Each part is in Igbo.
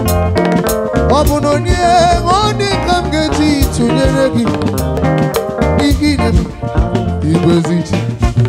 ọ bụ na onye onye ka m ga-eji tụnyere gị igide m igwe ezi chi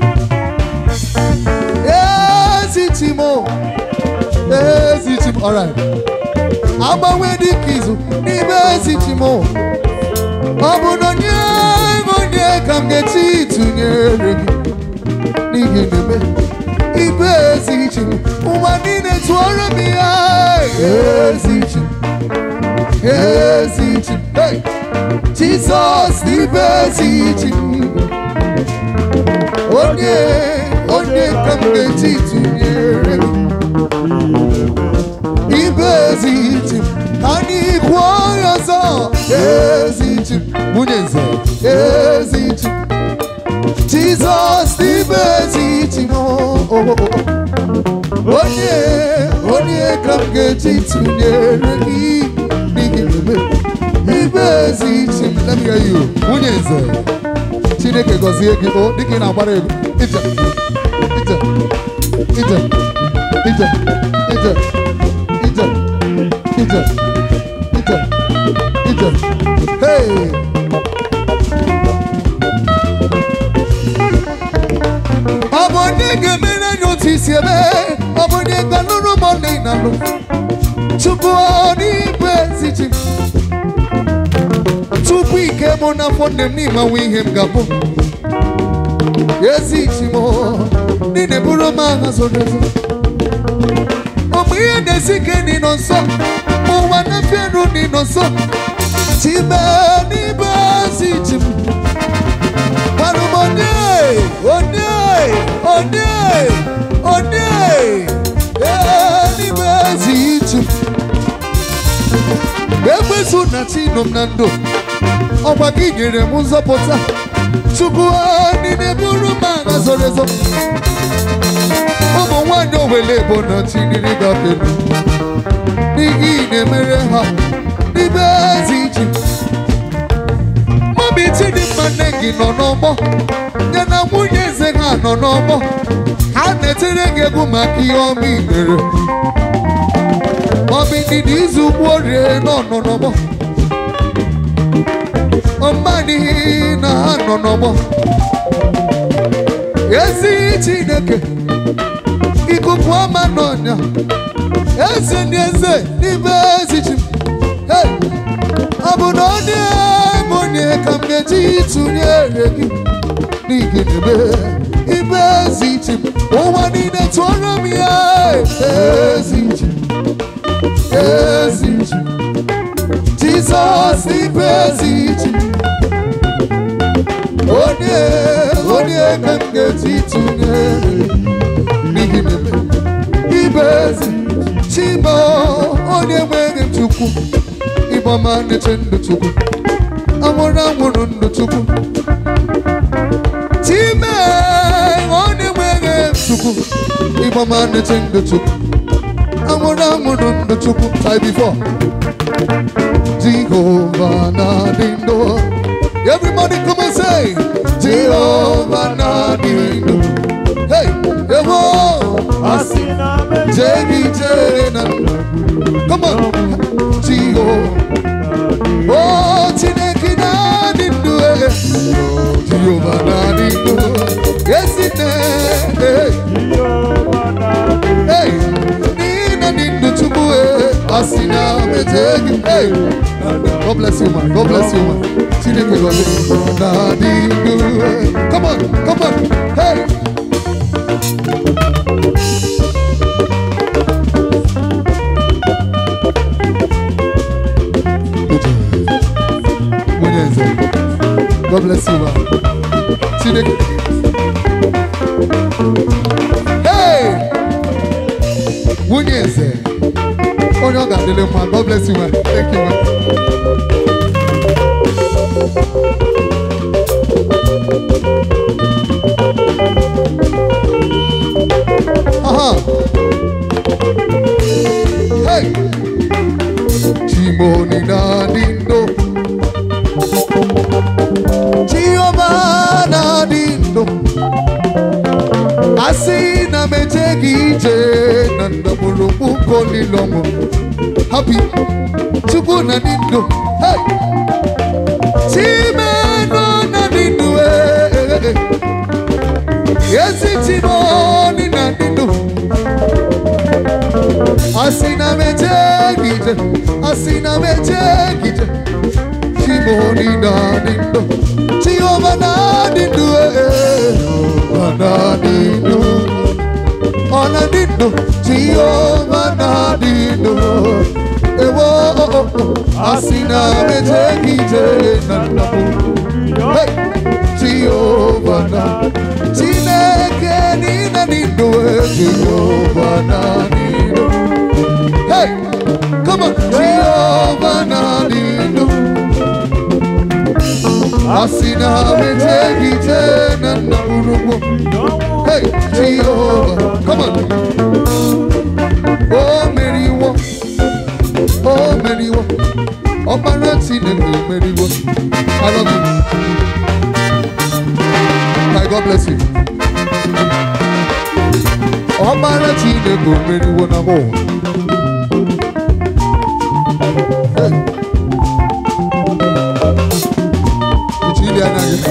ezi chi m o, ezi chi m alright agbanwe dịka izu n'ime ezi chi m o. ọ bụ na onye onye ka m ga-eji tụnyere gị n'ihi na-eme ibe ezi chi m ụwa niile tụọrọ m ya ezi chi m ezi chi m hey! Jizọs ibe ezi chi m onye onye ka m ga-eji tụnyere gị ibe ezi chi m ka anyị kwuo ya ọzọ ezi chi m nwunye nze ezi chi m Jizọs ibe ezi chi m oh, oh, oh. onye onye ka m ga-eji tụnyere gị n'ihi na ibe ezi chi m let me hear you nwunye nze chineke gọzie gị o dịka ị na-agbara egwu ije ije ije ije ije ije ije ije ije hey ọ bụ onye ga-emere anyị otu isi ebe ọ bụ onye ga-alụrụ m ọnụ ị na-alụ tupu ọ n'igwe ezi chi m tupu ike mụ n'afọ nne m n'ịmanwe ihe m ga-abụ ezi chi m niile bụrụ m agha zoro ezo ụmụ ihe na-esi ike n'ịnọ nso ụwa na-efe elu n'ịnọ nso chime n'ime ezi chi m gwarụ m onye onye onye onye ee n'ime ezi chi m ekwesu na chinụ m na ndụ ọgwa gị nyere m nzọpụta chukwu niile bụrụ m agha zoro ezo ụmụ nwanyị owele bụ na chiniri gafere n'ihi na-emere ha n'ime ezi chi mọbi chidimma nne gị nọ n'ọgbọ ya na nwunye eze ha nọ n'ọgbọ ha na-etere gị egwu maka ihe ọma i mere maọbụ ndidi izu ugbo rie nọ nọ n'ọgbọ ọmanihi na ha nọ n'ọgbọ ezi chineke ikuku ọma n'ọnya eze ndị eze n'ime ezi chi m. Hey! ọ bụ na onye m onye ka m ga-eji tụnyere gị n'ihi na ebe ibe ezi chi m ụwa niile tụọrọ m ya ezi chi m. ezi chi m. Jizọs ibe ezi chi m. onye onye ka m ga-eji tụnyere gị n'ihi na ebe ibe ezi chi m onye nwere m chukwu ịgbama na-eche ndụ chukwu anwụrụ anwụrụ ndụ chukwu time onye nwere m chukwu ịgbama na-eche ndụ chukwu anwụrụ anwụrụ ndụ chukwu try before Jehova na-adị ndụ everybody come and say Jehova na-adị ndụ hey ewo Asị na meje jeri jere na ndụ come on Jehova Oh, Chineke na-adị ndụ eh. Jehova na-adị ndụ ezi nne eh. Jehova na-adị Hey, nina dị ndụ Chukwu eh. asị na meje gị hey. God bless you man, God bless you man. Chineke gọzie na-adị ndụ eh. Come on, come on, hey. Nwunye nze, God bless you man. Chineke Hey! nwunye eze onye ọ ga-adịle mma God bless you man. Thank you man. Aha. Hey! Chimoni na dindo Chioma na dindo Asị na meje gị ije na ndagwurugwu nke olilọmụ happy chukwu na dị ndụ hey! chimenụ na dị ndụ eh, eh, eh. ezi chimoni na dị ndụ asị na m eje gị ije asị na m eje gị ije chimoni na dị ndụ chioma na dị ndụ eh, eh. ọ na dị ndụ ọ na dị ndụ chioma na dị ndụ ewo asị na m eje gị ije na ndụ Hey! Jehovah na Chineke nina nindo Jehovah na nindo Hey come on Jehovah na nindo Asina metegi tena na urugo Hey Jehovah come on Oh Mary wo Oh Mary wo Ọmọrẹ Chineke Mary wo I love you My God bless you. Ọmara Chineke omeriwo na mụ. Ichili anya gị.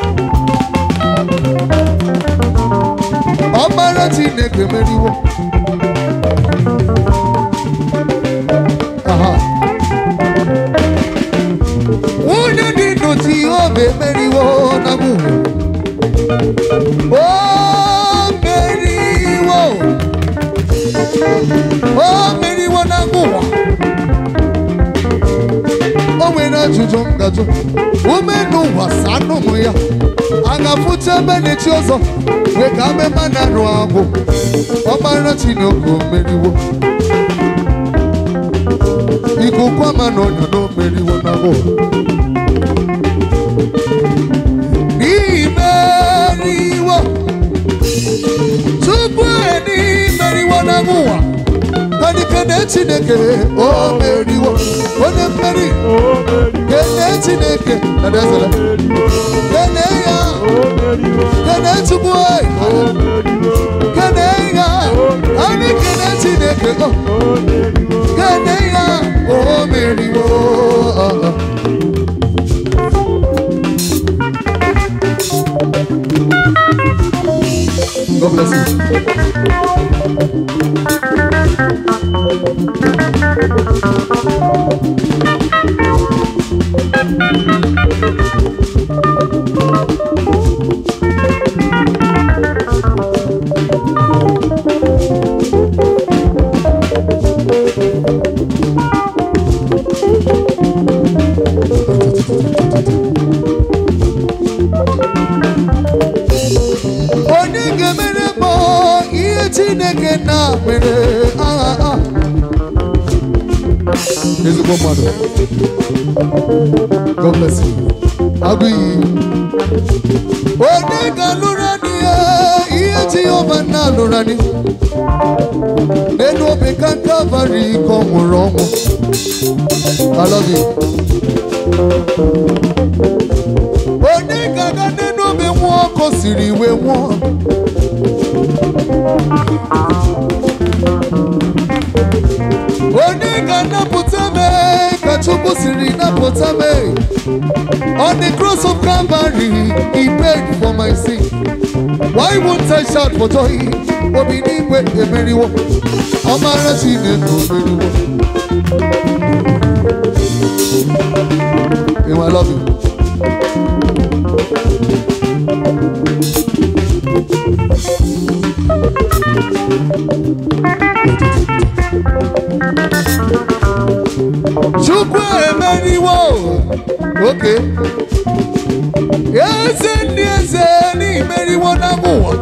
Ọmara Chineke emeriwo. Aha. Nwunye dị ndụ Jehova emeriwo na mụ. O meriwo O meriwo na ngụwa O nwere ajụjụ m gajụ ume n'ụwa sanụ m ya a ga-afụcha ebe na-echi ọzọ wee ka amema na arụ agwụ ọgbara Chineke o meriwo ikuku ama na ọnya na o meriwo na ngụwa n'ihi meriwo tupu eni meriwo n'agha ụwa kanikene chineke o meriwo onye mmeri kene chineke nadezere kene ya kene chukwu anyị kene ya anyị kene chineke o kene ya o meriwo ah, ah. God bless you. onye ga-emere m ihe chineke na mere aha aha. ezigbo mmadụ God bless you. agụ iyi onye ga-alụrụ anyị ya ihe jehova na-alụrụ anyị n'elu obe ka kalvarị ka ọ nwụrụ ọnwụ I love you. onye ga-aga n'elu obe nwụọ ọkụ siri iwe nwụọ onye ga-anapụta m ka chukwu siri napụta m on the cross of calvary he paid for my sin why won't i shout for joy obi n'igwe emeriwo ọmara chineke omeriwo Ewa, I love you. Chukwu emeriwo oke eze ndị eze n'imeriwo na ụwa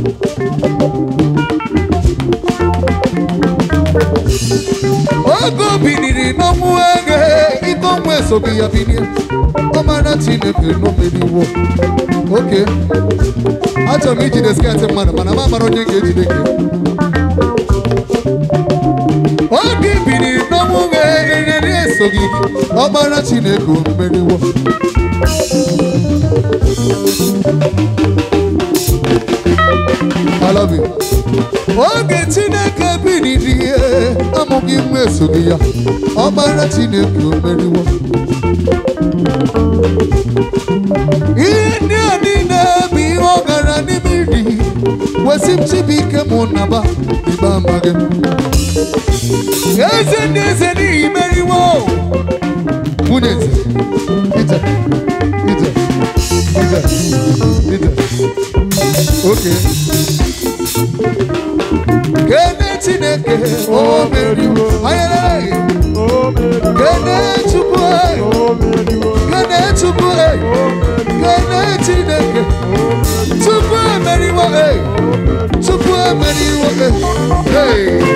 oge o biniri n'ọnwụ ege ike ọnwụ esoghị ya binie ọmara chineke n'omeriwo oke achọrọ m ijide sketị mmadụ mana m amara onye ga-ejide gị oge biri n'ọnwụ ga-enyere esoghị gị ọkpara chineke omeriwo I love you. oge chineke biriri ihe amụghị anyị nwa esoghị ya ọgbara chineke o meriwo ihe ndị a niile bụ ihe ọ gara n'ime iri wesị m chibuike mụ naba ibe amaghị m eze ndị eze n'ihi meriwo nwunye eze ije ije ije ije oke kene chineke o meriwo ayere kene chukwu kene chukwu kene chineke chukwu emeriwo chukwu emeriwo hey